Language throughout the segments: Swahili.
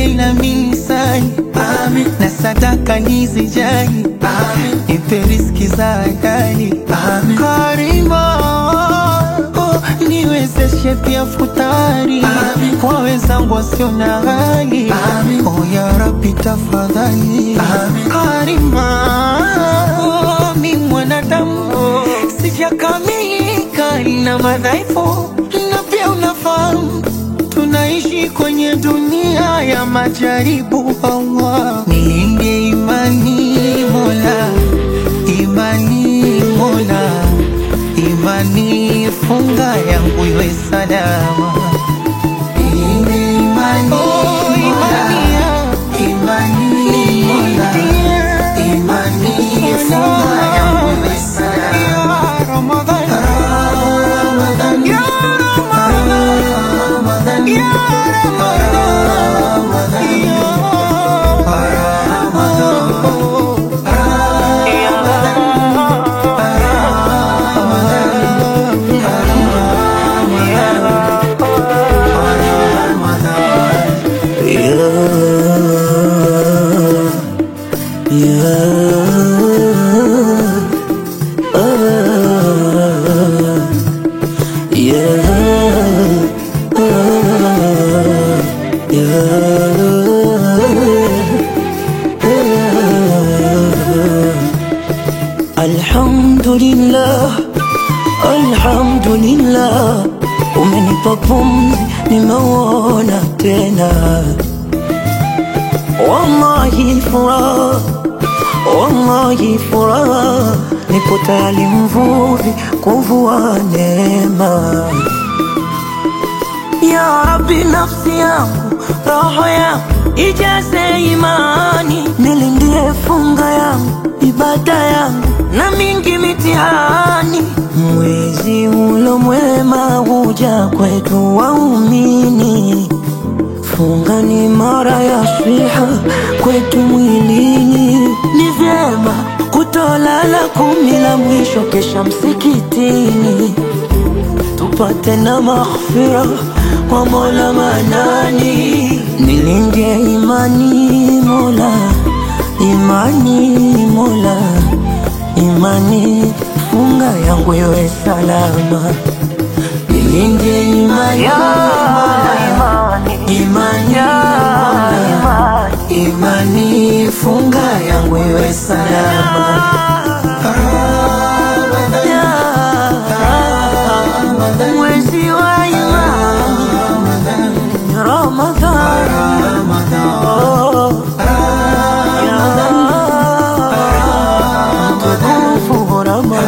nijalie na minsani Amin. na sadaka nizijali nipe riziki za halali Karima oh, niwezeshe pia futari kwa wenzangu wasio na hali oh, ya Rabbi tafadhali Karima oh, mi mwanadamu sijakamilika na madhaifu na pia unafahamu tunaishi kwenye dunia ya majaribu. Allah, nilinde imani Mola, imani Mola, imani funga yangu iwe salama. Nilinde imani Mola, imani Mola, imani funga yangu iwe salama. Ya Ramadhan, ya Ramadhan, ya Alhamdulillah, alhamdulillah, umenipa pumzi, nimeuona tena. Wallahi furaha, wallahi furaha, nipo tayari mvuvi kuvua neema. Ya Rabbi, nafsi yangu, roho yangu ijaze imani, nilindie funga yangu, ibada yangu na mingi mitihani. Mwezi ulo mwema huja kwetu waumini, funga ni mara ya swiha kwetu mwilini. Ni vyema kutolala kumi la mwisho kesha msikitini tupate na maghfira kwa Mola Manani, nilinde imani Mola, imani Mola, imani funga yangu iwe salama, nilinde imani Mola, imani Mola, imani funga yangu iwe salama. Mwezi wa imani Ramadhan, oh, ya mtukufu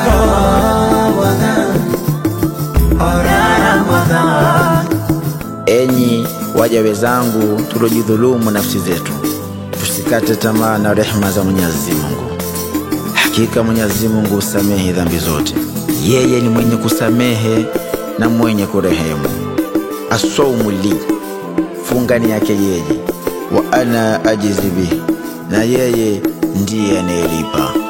Ramadhan. Enyi waja wenzangu, tuliojidhulumu nafsi zetu, tusikate tamaa na rehema za Mwenyezi Mungu. Hakika Mwenyezi Mungu husamehe dhambi zote, yeye ni mwenye kusamehe na mwenye kurehemu. Asaumu li, funga ni yake yeye, wa ana ajizi bihi, na yeye ndiye anayelipa.